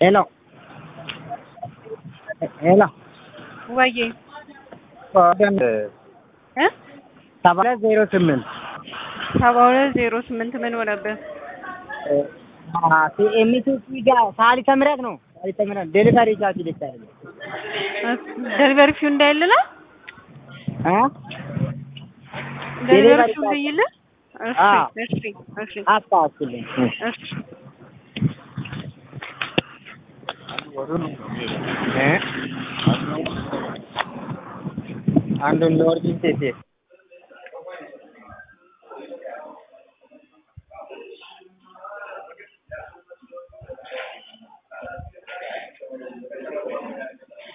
ሄሎ ሄሎ ወዬ ወደን እ ሰባ ሁለት ዜሮ ስምንት ሰባ ሁለት ዜሮ ስምንት ምን ሆነብህ? ኤምቲሲ ጋር ሳሊተ ምሕረት ነው። ሳሊተ ምሕረት ዴሊቨሪ ቻርጅ ይልካል ደሊቨሪ ፊው እንዳይልላ እ ደሊቨሪ Delivery ፊው charge. እንዳይል። እሺ አዎ። እሺ እሺ አስታውስልኝ። እሺ እ አንዱን ለኦርጂን ሴት